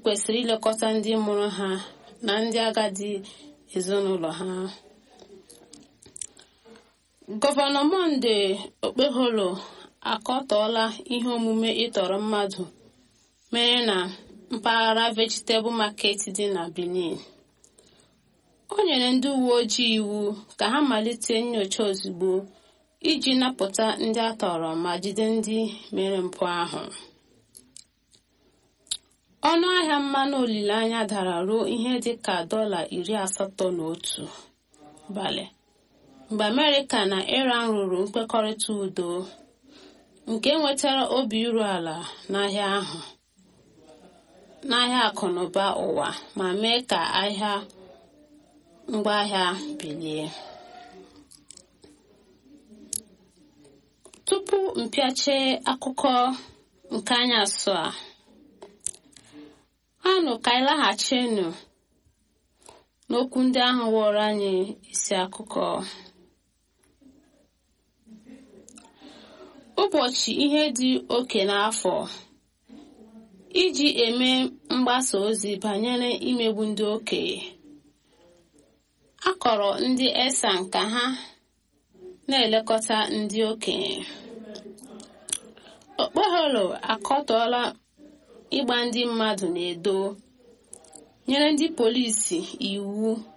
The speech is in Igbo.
kwesịrị ilekọta ndị mụrụ ha na ndị agadi ezinụlọ ha gọvanọ monde okpeholo akọtọọla ihe omume ịtọrọ mmadụ mere na mpaghara vegetable market dị na benin o nyere ndị uwe ojii iwu ka ha malite nyocha ozugbo iji napụta ndị a tọrọ ma jide ndị mere mpụ ahụ ọnụ ahịa mmanụ olileanya dara ruo ihe dị ka dọla iri asatọ na otu balị mgbe amerịka na iran rụrụ nkwekọrịta udo nke nwetara obi iru ala n'ahịa ahụ n'ahịa akụnụba ụwa ma mee ka ahịa ngwaahịa bilie tupu mpịache akụkọ nke anyasụ a anụ ka anyị laghachinu n'okwu ndị ahụ wụrụ anyị isi akụkọ ụbọchị ihe dị oke n'afọ iji eme mgbasa ozi banyere imegbu ndị okenye a kọrọ ndị esan ka ha na-elekọta ndị okenye okpoholo akọtọọla ịgba ndị mmadụ na-edo nyere ndị polisi iwu